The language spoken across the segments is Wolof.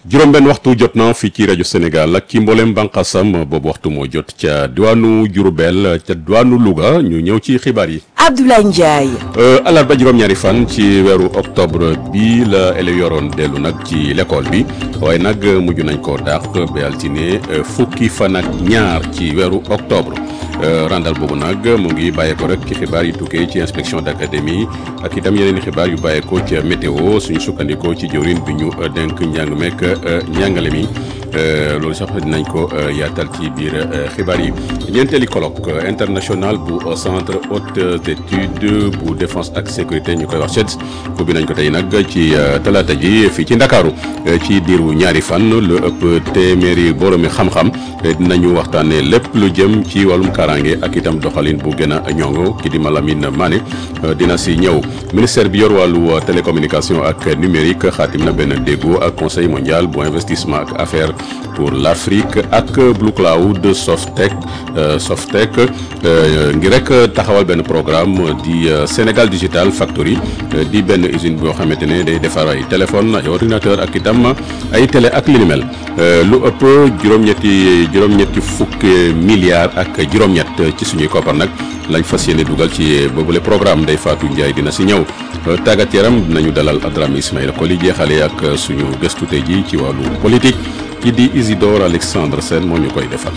juróom-benn waxtu jot na fii ci rajo Sénégal ak ci mboolem bànqaasam boobu waxtu moo jot ca diwaanu Diourbel ca diwaanu Louga ñu ñëw ci xibaar yi. Abdoulaye Ndiaye. alarba juróom-ñaari fan ci weeru octobre bi la élèves yoroon dellu nag ci l'école bi waaye nag mujj nañ ko dàq ba altine fukki fan ak ñaar ci weeru octobre. randal boobu nag mu ngi bàyyeeko rek ci xibaar yi tukkee ci inspection d'académie ak itam yeneen i xibaar yu bàyyeeko ca météo suñu sukkandikoo ci jëwrin bi ñu dénk njàng mekk njàngale mi loolu sax dinañ ko yaatal ci biir xibaar yi ñeenteeli colloque international bu centre hautes études bu défense ak sécurité ñu koy wax CHEDS ubbi nañ ko tey nag ci talaata ji fii ci ndakaaru ci diiru ñaari fan lu ëpp téeméeri boroomi xam-xam dinañu waxtaanee lépp lu jëm ci wàllum kaaraange ak itam doxalin bu gën a ñongo ki di Malamine Mané dina si ñëw ministère bi yor wàllu télécommunication ak numérique xaatim na benn déggoo ak conseil mondial bu investissement ak affaires pour l'Afrique ak Blue Cloud Softec Softec ngir rek taxawal benn programme di Sénégal Digital Factory di benn usine boo xamante ne day defar ay téléphone ay ordinateur ak itam ay télé ak li ni mel lu ëpp juróom-ñetti juróom-ñetti fukki milliards ak juróom-ñett ci suñuy koppar nag lañ fas yéene dugal ci boobule programme Ndeye Fatou Ndiaye dina si ñëw tàggat yaram dinañu dalal Adrame Ismaïla Koli jeexale ak suñu gëstu tey ji ci wàllu politique ki di Isidore Alexandre Sène moo ñu koy defal.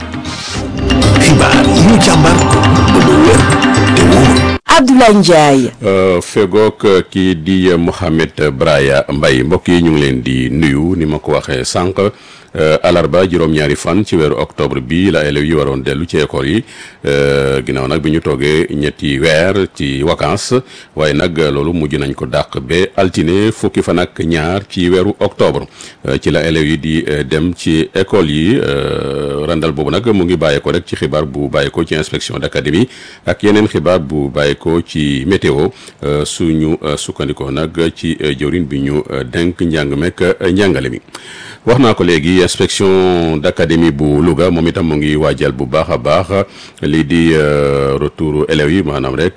xibaar yi ñu càmbar ba mu wér te wóor. Abdoulaye Ndiaye. fegook kii di Mohamed Braya Mbaye mbokk yi ñu ngi leen di nuyu ni ma ko waxee sànq alarba juróom-ñaari fan ci weeru octobre bi la élèves yi waroon dellu ci école yi ginnaaw nag bi ñu toogee ñetti weer ci vacances waaye nag loolu mujj nañ ko dàq ba altine fukki fan ak ñaar ci weeru octobre ci la élèves yi di dem ci école yi randal boobu nag mu ngi bàyyeeko rek ci xibaar bu bàyyeeko ci inspection d'académie ak yeneen xibaar bu bàyyeeko ci météo suñu sukkandikoo nag ci jëwriñ bi ñu denk njàng mekk njàngale mi wax naa ko léegi inspection d'académie bu Louga moom itam mu ngi waajal bu baax a baax lii di retour élèves yi maanaam rek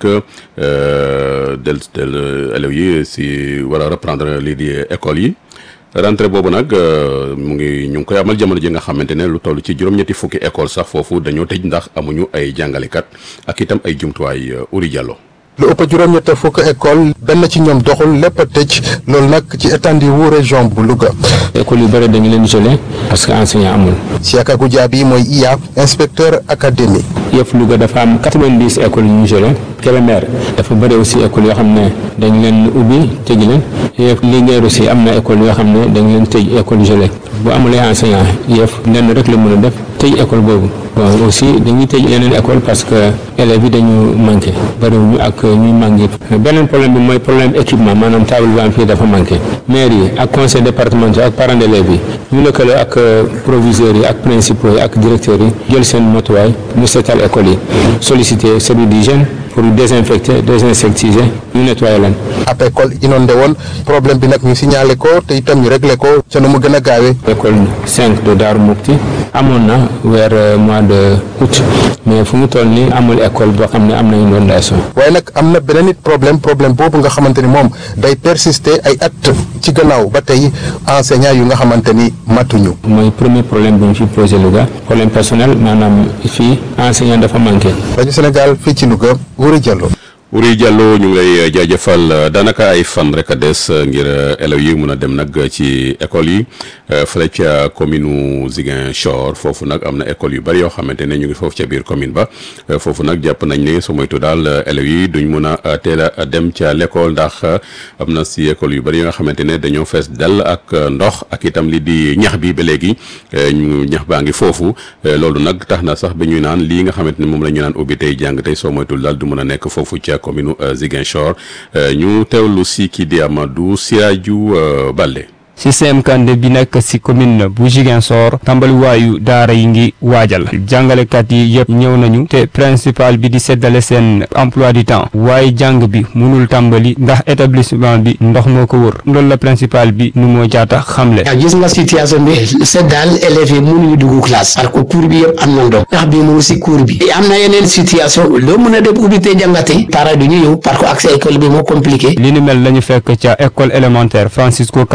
del del élèves yi si war a reprendre lii di école yi rentrée boobu nag mu ngi ñu ngi koy amal jamono ji nga xamante ne lu toll ci juróom-ñetti fukki école sax foofu dañoo tëj ndax amuñu ay jàngalekat ak itam ay jumtuwaay Uri Diallo lu ëpp juróom-ñett fukk école benn ci ñoom doxul lépp a tëj loolu nag ci étendue wu région bu Louga. école yu bëri dañu leen isolé parce que enseignant amul. Siaka Goudiaby mooy IA inspecteur académie. yëpp Louga dafa am quatre-vingt-dix écoles yu ñu isolé Kébémer dafa bëri aussi école yoo xam ne dañ leen ubbi tëj leen yëpp Linguère aussi am na école yoo xam ne dañ leen tëj école isolé bu amulee enseignant yëpp lenn rek la mën a def tëj école boobu bon aussi dañuy tëj yeneen école parce que élèves yi dañu manqué bëriwuñu ak ñuy manqué beneen problème bi mooy problème équipement maanaam table bi am fii dafa manqué maire yi ak conseil départemental ak parents d'élèves yi ñu lëkkale ak proviseurs yi ak principaux yi ak directeurs yi jël seen motuwaay ñu seetal école yi solliciter service d'hygiène pour désinfecter désinsectiser ñu nettoyer leen. ab école inondé woon problème bi nag ñu signalé ko te itam ñu réglé ko ca nu mu gën a gaawee. école 5 de Darou Moukhty amoon na weer mois de août mais fu mu toll nii amul école boo xam ne am na inondation. waaye nag am na beneen it problème problème boobu nga xamante ni moom day persister ay at ci gannaaw ba tey enseignant yu nga xamante ni matuñu. mooy premier problème bu ñu fi posé Louga problème personnel maanaam fii enseignant dafa manqué. rajo Sénégal fii ci Louga Wuri Diallo. Wuri Diallo ñu ngi lay jaajëfal daanaka ay fan rek a des ngir élèves yi mun a dem nag ci école yi fële ca commune Ziguinchor foofu nag am na école yu bari yoo xamante ne ñu ngi foofu ca biir commune ba foofu nag jàpp nañ ne su moytu daal élèves yi duñ mun a teel a dem ca l'école ndax am na si école yu bari yoo nga xamante ne dañoo fees dell ak ndox ak itam li di ñax bi ba léegi ñu ñax baa ngi foofu loolu nag tax na sax ba ñuy naan lii nga xamante ne moom la ñu naan ubbi tey jàng tey soo moytul daal du mun a nekk foofu ca commune Ziguinchor ñu teewlu si kii di Amadou Siadiou Balde système Kandé bi nekk ci commune bu Ziguinchor tàmbaliwaayu daara yi ngi waajal jàngalekat yi yëpp ñëw nañu te principal bi di seddale seen emploi du temps waaye jàng bi mënul tàmbali ndax établissement bi ndox moo ko wër loolu la principal bi nu moo jaata xamle. gis nga situation bi c'est daal élèves yi mënuñu dugg classe parce que cours bi yëpp am na ndox ndax bi mënu ci cours bi am na yeneen situation loo mën a def ubbi te jàngate parents du ñu ñëw parce que accès école bi moo compliqué. li ni mel lañu fekk ca école élémentaire Francisco Carvalho bu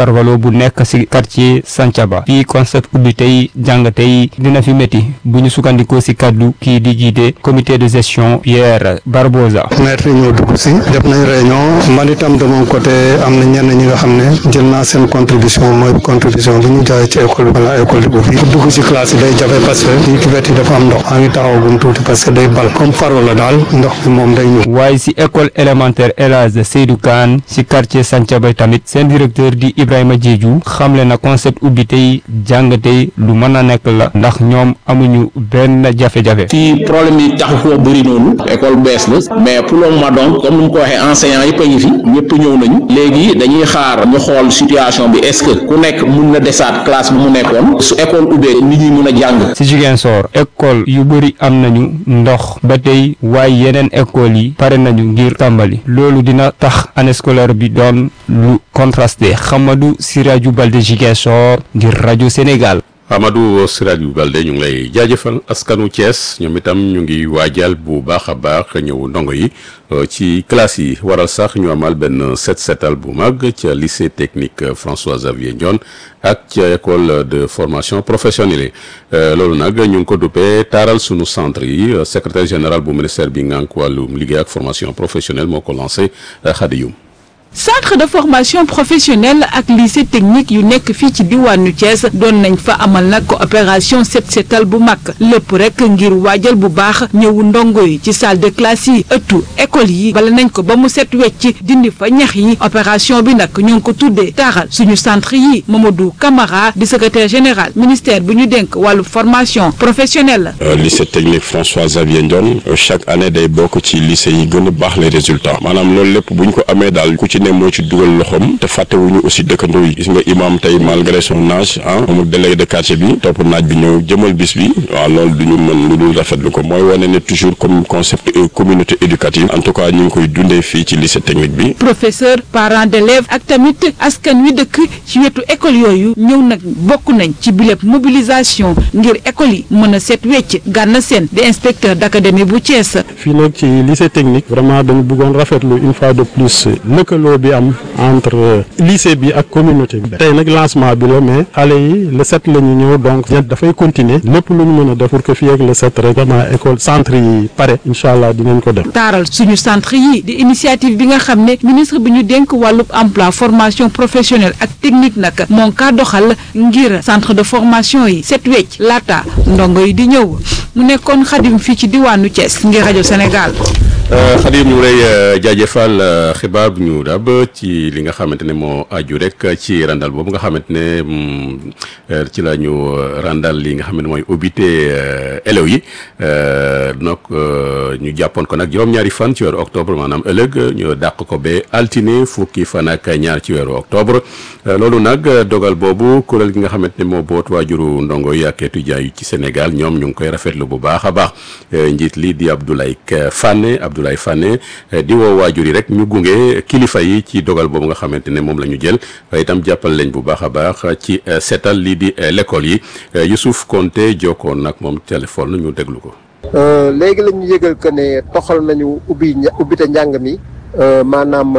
nekk ci quartier Santhiaba fii concept ubbi tey jàng tey dina fi métti bu ñu sukkandikoo ci kaddu kii di jiite comité de gestion Pierre Barbosa. maître yi ñoo dugg si def nañ réunion man itam de mon côté am na ñenn ñi nga xam ne jël naa seen contribution mooy contribution bi ñu jaay ci école bi balaa école bi ubbi pour dugg si classe yi day jafe parce que fii ci wet yi dafa am ndox maa ngi taxawagum tuuti parce que day bal comme faro la daal ndox bi moom day ñëw. waaye ci école élémentaire El Hadj Seydou Kane ci quartier Santhiaba tamit seen directeur di Ibrahima Diédhiou xamle na concept ubbi tey jàng tey lu mën a nekk la ndax ñoom amuñu benn jafe-jafe. fii problème yi taxu koo bëri noonu école bees la mais pour le moment donc comme ni mu ko waxee enseignants yëpp a ngi fi ñëpp ñëw nañu léegi dañuy xaar ñu xool situation bi est-ce que ku nekk mun na desaat classe bi mu nekkoon su école ubbee nit ñi mun a jàng. ci Ziguinchor école yu bëri am nañu ndox ba tey waaye yeneen école yi pare nañu ngir tàmbali loolu dina tax année scolaire bi doon lu contrasté Hamadou Sirajou Balde Ziguinchor ngir rajo Sénégal. Amadou Sirajou Balde ñu ngi lay jaajëfal askanu Thiès ñoom itam ñu ngi waajal bu baax a baax ñëw ndongo yi ci classe yi waral sax ñu amal benn set setal bu mag ca lycée technique François Xavier Ndione ak ca école de formation professionnelle loolu nag ñu ngi ko duppee taaral sunu centre yi secrétaire général bu ministère bi ngànk wàllum liggéey ak formation professionnelle moo ko lancé Khady Youm centre de formation professionnelle ak lycée technique yu nekk fii ci diwaanu Thiès doon nañ fa amal nag opération set setal bu mag lépp rek ngir waajal bu baax ñëwu ndongo yi ci salle de classe yi ëttu école yi bala nañ ko ba mu set wecc dindi fa ñax yi opération bi nag ñu ngi ko tuddee taaxal suñu centre yi Mamadou Camara di secrétaire général ministère bu ñu dénk wàllu formation professionnelle. lycée technique François Xavier Ndione chaque année day bokk ci lycée yi gën a baax les résultats maanaam loolu lépp bu ñu ko amee daal ku ci ne moo ci dugal loxoom te fàttewuñu aussi dëkkandoo yi gis nga imam tey malgré son âge ah moom délégué de quartier bi topp naaj bi ñëw jëmal bis bi waaw loolu du ñu mën lu dul rafetlu ko mooy wane ne toujours comme concept communauté éducative en tout cas ñu ngi koy dundee fii ci lycée technique bi. professeur parents d'élèves ak tamit askan wi dëkk ci wetu école yooyu ñëw nag bokk nañ ci biléb mobilisation ngir école yi mën a set wecc gànna seen di inspecteur d'académie bu Thiès. fii nag ci lycée technique vraiment dañu bëggoon rafetlu une fois de plus lëkkaloo bi am entre lycée bi ak communauté bi tey nag lancement bi la mais xale yi le sept la ñu ñëw donc dafay continuer lépp lu ñu mën a def pour que fii ak le sept rek vraiment école centre yi pare incha allah dinañ ko def. taaral suñu centre yi di initiative bi nga xam ne ministre bi ñu dénk wàllub emploi formation professionnelle ak technique nag moo ngi kaa doxal ngir centre de formation yi set wecc laata ndongo yi di ñëw mu nekkoon xadim fii ci diwaanu Thiès ngir rajo Sénégal. Xadim ñu lay jaajëfal xibaar bu ñu dab ci li nga xamante ne moo aju rek ci randal boobu nga xamante ne ci la ñu randal li nga xam ne mooy ubbite élèves yi donc ñu jàppoon ko nag juróom-ñaari fan ci weeru octobre maanaam ëllëg ñu dàq ko ba altine fukki fan ak ñaar ci weeru octobre loolu nag dogal boobu kuréel gi nga xamante ne moo boot waajuru ndongo yi ak étudiants yi ci Sénégal ñoom ñu ngi koy rafetlu bu baax a baax njiit li di Abdoulaye Fane Abdoulaye Fane di woo waajur yi rek ñu gunge kilifa yi ci dogal boobu nga xamante ne moom la ñu jël itam jàppal leen bu baax a baax ci seetal lii di l'école yi Youssouf Konté jokkoon nag moom téléphone ñu déglu ko. léegi la ñu yëgal que ne toxal nañu ubbi ubbite njàng mi maanaam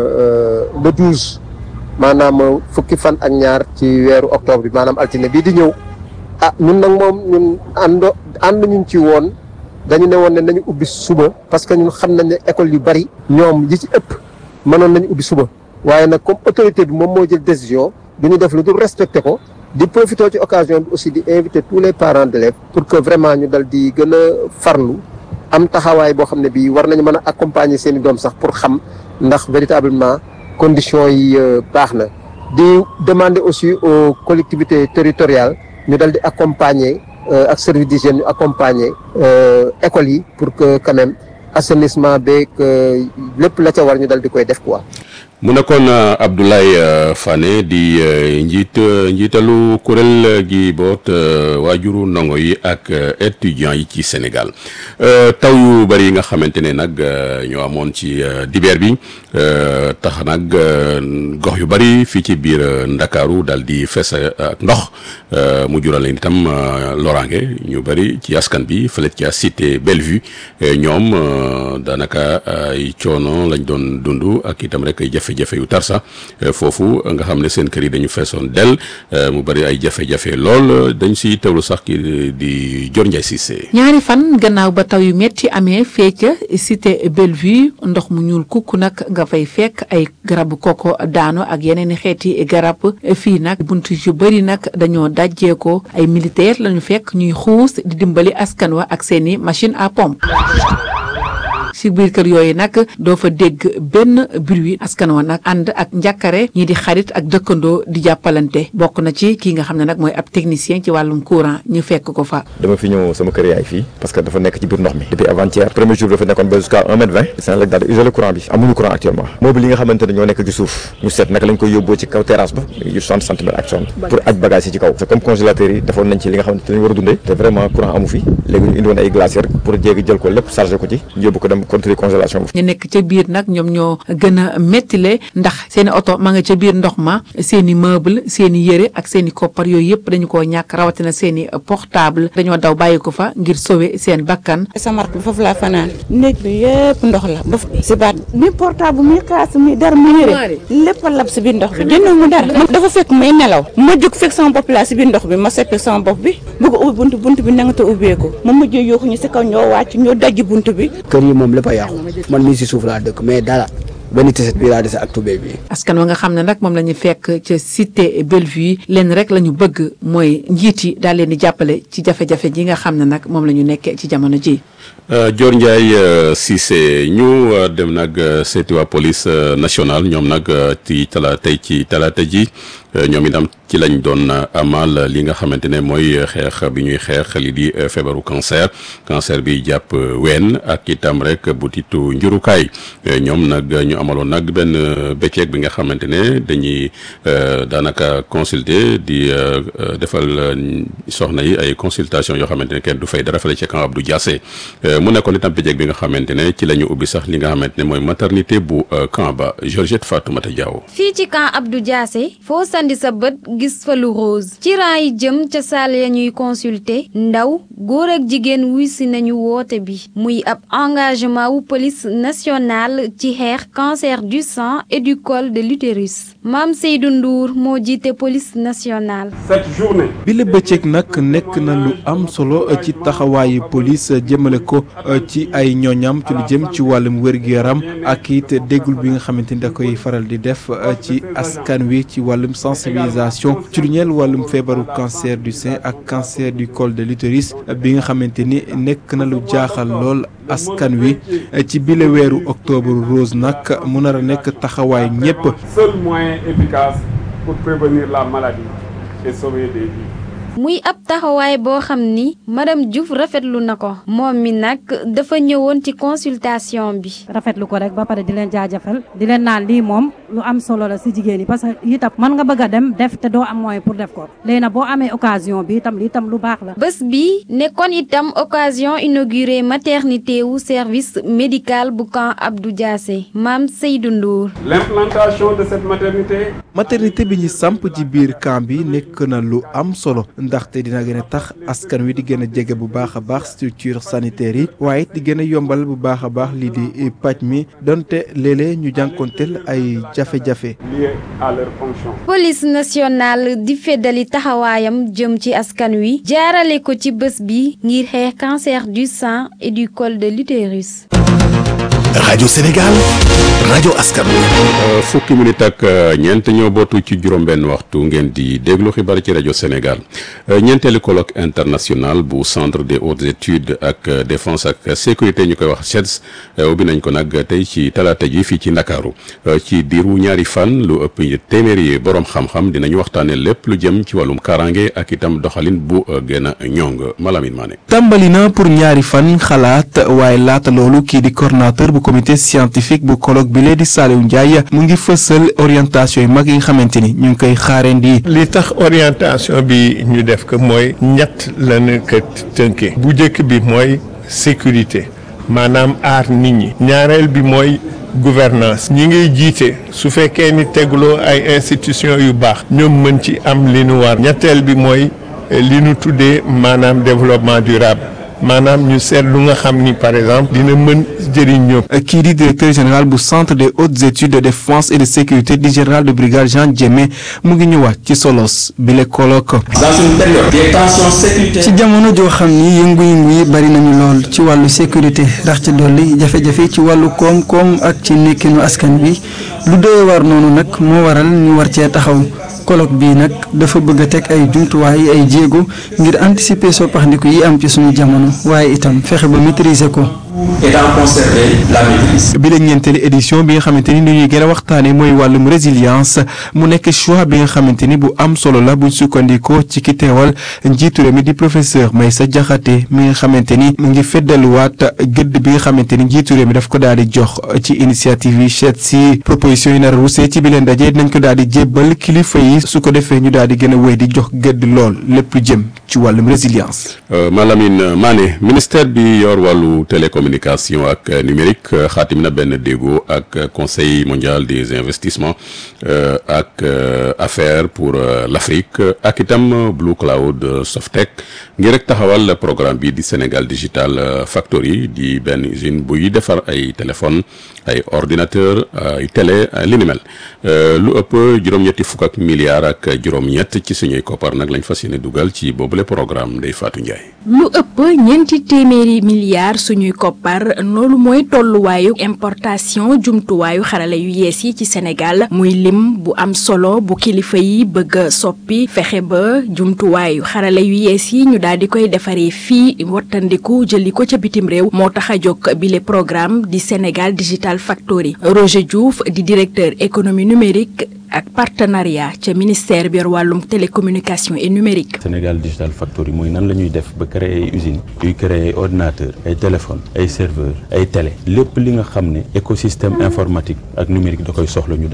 le douze maanaam fukki fan ak ñaar ci weeru octobre bi maanaam altine bii di ñëw ah ñun nag moom ñun àndo ànd ñun ci woon. dañu ne woon ne nañu ubbi suba parce que ñun xam nañ ne école yu bari ñoom yi ci ëpp mënoon nañu ubbi suba waaye nag comme autorité bi moom moo jël décision du ñu def lu dul respecté ko di profité ci occasion bi aussi di inviter tous les parents d'élèves pour que vraiment ñu dal di gën a farlu am taxawaay boo xam ne bii war nañu mën a accompagner seen i doom sax pour xam ndax véritablement conditions yi baax na di demander aussi aux collectivités territoriales ñu dal di accompagner ak service d'hygiène ñu accompagner écoles yi pour que quand même assainissement beeg lépp la ca war ñu dal di koy def quoi. mu nekkoon Abdoulaye Fane di njiit njiitalu kuréel gi boot waajuru ndongo yi ak étudiants yi ci Sénégal taw yu bari yi nga xamante ne nag ñoo amoon ci dibeer bi tax nag gox yu bari fii ci biir Ndakaaru daal di fees ak ndox mu jural leen itam loraange ñu bari ci askan bi fële ca cité Bellevue ñoom daanaka ay coono lañ doon dund ak itam rek ay jafe-jafe yu tar sax foofu nga xam ne seen kër yi dañu feesoon del mu bari ay jafe-jafe lool dañ si teewlu sax ki di Dior Ndiaye Cissé. ñaari fan gannaaw ba taw yu metti amee fee ca cité Bellevue ndox mu ñuul kukk nag nga fay fekk ay garabu koko daanu ak yeneen i xeeti garab fii nag bunt yu bëri nag dañoo dajjeekoo ay militaire lañu fekk ñuy xuus di dimbali askan wa ak seeni machine à pompe ci biir kër yooyu nag doo fa dégg benn bruit askan wa nag ànd ak njàkkare ñii di xarit ak dëkkandoo di jàppalante bokk na ci kii nga xam ne nag mooy ab technicien ci wàllum courant ñu fekk ko fa dama fi ñëw sama kër yaay fii parce que dafa nekk ci biir ndox mi depuis avant-hier premier jour dafa nekkoon ba jusqu'à un mètre vingt Senelec daal di isolé courant bi amuñu courant actuellement mobile yi nga xamante ne ñoo nekk ci suuf ñu seet naka lañ koy yóbboo ci kaw terrasse ba yu soixante centimètres ak sonn pour aj bagage yi ci kaw c'est comme congélateur yi defoon nañ ci li nga xamante ne war a dundee te vraiment courant amu fi léegi ñu indi woon ay glacière pour jéegi jël ko lépp chargé ko ci ñu yóbbu ko dem contrôler congélation ñu nekk ca biir nag ñoom ñoo gën a méttile ndax seeni oto ma nga ca biir ndox ma seeni meuble seeni yëre ak seeni koppar yooyu yëpp dañu koo ñàkk rawatina seeni portable dañoo daw bàyyi ko fa ngir sauver seen bakkan sama rakk bi foofu laa fanaan néeg bi yëpp ndox la ba si baat mi portable mi kaas mi dara mi yëre lépp a lab si biir ndox bi jënd mu dara dafa fekk may nelaw ma jóg fekk sama bopp laa si biir ndox bi ma seppi sama bopp bi bëgg a ubbi bunt bunt bi nanga te ubbeeku ma mujjee yooxu ñu si kaw ñoo wàcc ñoo dajji bunt bi kër yi moom lépp a yàqu man mii si suuf laa dëkk mais dara benn tiset bii laa dese ak tubéy bi askan wa nga xam ne nag moom la ñu fekk ca cité Bellevue leen rek la ñu bëgg mooy njiit yi daal leen di jàppale ci jafe-jafe ji nga xam ne nag moom la ñu nekkee ci jamono ji Dior Ndiaye Cissé ñu dem nag seeti waa police nationale ñoom nag ci tala tey ci talaata ji ñoom itam ci lañ doon amal li nga xamante ne mooy xeex bi ñuy xeex li di feebaru cancer cancer bi jàpp ween ak itam rek butitu njurukaay ñoom nag ñu amaloon nag benn bëccëg bi nga xamante ne dañuy daanaka consulter di defal soxna yi ay consultation yoo xamante ne kenn du fay dara fale ci camp Abdou Diassé mu nekkoon itam bëccëg bi nga xamante ne ci la ñu ubbi sax li nga xamante ne mooy maternité bu camp ba Georgette Fatoumata Diaw fii ci camp Abdou Diassé foo sandi sa bët gis fa lu rose ci rang yi jëm ca saal ya ñuy consulter ndaw góor ak jigéen wuy si nañu woote bi muy ab engagement wu police nationale ci xeex cancer du sang et du col de l'utérus Mame Seydou Ndour moo jiite police nationale. cette journée. bi la bëccëg nag nekk na lu am solo ci taxawaayu police jëmale ko ci ay ñooñam ci lu jëm ci wàllum wér-gu-yaram ak it déggul bi nga xamante ni da koy faral di def ci askan wi ci wàllum sensibilisation ci lu ñeel wàllum feebaru cancer du sein ak cancer du col de l'utérus bi nga xamante ni nekk na lu jaaxal lool askan wi ci bile weeru octobre rose nag mu nar a nekk taxawaay ñépp seul moyen efficace pour prévenir la maladie et sauver des vies. muy ab taxawaay boo xam ni madame Diouf rafetlu na ko moom mi nag dafa ñëwoon ci consultation bi. rafetlu ko rek ba pare di leen jaajëfal di leen naan lii moom lu am solo la si jigéen ñi parce que itam mën nga bëgg a dem def te doo am moyen pour def ko léegi nag boo amee occasion bi itam lii itam lu baax la. bés bi nekkoon itam occasion inauguré maternité wu service médical bu camp Abdou Diassé Mame Seydou Ndour. l'implantation de cette maternité. maternité bi ñu samp ci biir camp bi nekk na lu am solo. ndaxte dina gën a tax askan wi di gën a jege bu baax a baax structure sanitaire yi waaye it di gën a yombal bu baax a baax lii di paj mi donte léeg-léeg ñu jànkonteel ay jafe-jafe. lié à leur fonction. police nationale di feddali taxawaayam jëm ci askan wi jaarale ko ci bés bi ngir xeex cancer du sang et du col de l'utérus. rajo Sénégal rajo askan wi. fukki minute ak ñeent ñoo bootu ci juróom-benn waxtu ngeen di déglu xibaar ci rajo Sénégal ñeenteelu colloque international bu centre des hautes études ak défense ak sécurité ñu koy wax CEDS ubbi nañ ko nag tey ci talaata ji fii ci Ndakaaru ci diiru ñaari fan lu ëpp téeméeri borom xam-xam dinañu waxtaanee lépp lu jëm ci wàllum kaaraange ak itam doxalin bu gën a ñoŋ Malamine Mané. tàmbali na pour ñaari fan xalaat waaye laata loolu kii di coordonnateur bu comité scientifique bu colloque bi lee di Saliou Ndiaye mu ngi fësal orientation yu mag yi nga xamante ni ñu ngi koy xaarandi. li tax orientation bi ñu def ko mooy ñett lañu ko tënkee bu njëkk bi mooy sécurité maanaam aar nit ñi ñaareel bi mooy gouvernance ñi ngay jiite su fekkee ni tegloo ay institutions yu baax ñoom mën ci am li nu war ñetteel bi mooy li nu tuddee maanaam développement durable maanaam ñu seet lu nga xam ni par exemple dina mën jëriñ ñëpp. kii di directeur général bu centre des hautes études de défense et de sécurité di général de brigade Jean Diémé mu ngi ñëwaat ci solos bi le colloque. dans une période des tensions sécuritaires. ci jamono joo xam ni yëngu-yëngu yi bari nañu lool ci wàllu sécurité rax ci dolli jafe-jafe ci wàllu koom-koom ak ci nekkinu askan bi lu doy war noonu nag moo waral ñu war cee taxaw. colloque bii nag dafa bëgg a teg ay jumtuwaay ay jéego ngir anticiper soppaxndiku yi am ci suñu jamono waaye itam fexe ba maîtriser ko. et d'en conserver la maîtrise. bi la ñeenteeli édition bi nga xamante ni li ñuy gën a waxtaanee mooy wàllum résilience mu nekk choix bi nga xamante ni bu am solo la buñ sukkandikoo ci ki teewal njiitu réew mi di professeur Meissa Diakhaté mi nga xamante ni mu ngi feddaluwaat gëdd bi nga xamante ni njiitu réew mi daf ko daal di jox ci initiative yi seet si proposition yi nar a rusee ci bi leen daje dinañ ko daal di jébbal kilifa yi su ko defee ñu daal di gën a wéy di jox gëdd lool lépp lu jëm ci wàllum résilience. Malamine Mané ministère bi yor wàllu télécommunication ak numérique xaatim na benn déggoo ak conseil mondial des investissements ak affaires pour l'Afrique ak itam Blue Cloud Softec ngir rek taxawal programme bi di Sénégal Digital Factory di benn usine buy defar ay téléphone ay ordinateur ay télé li ni mel lu ëpp juróom-ñetti fukk ak milliards ak juróom-ñett ci suñuy koppar nag lañ fas yéene dugal ci boobule programme Ndeye Fatou Ndiaye. lu ëpp ñeenti téeméeri milliards suñuy koppar loolu mooy tolluwaayu importation jumtuwaayu xarala yu yees yi ci Sénégal muy lim bu am solo bu kilifa yi bëgg a soppi fexe ba jumtuwaayu xarala yu yees yi ñu daal di koy defaree fii wattandiku jëli ko ca bitim réew moo tax a jóg bile programme di Sénégal Digital Factory Roger Diouf di directeur économie numérique ak partenariat ca ministère bi yor wàllum télécommunication et numérique. Sénégal Digital Factory mooy nan la ñuy def ba créer ay usines yuy créer ay ordinateurs ay téléphones ay serveurs ay télé lépp li nga xam ne écosystème informatique ak numérique da koy soxla ñu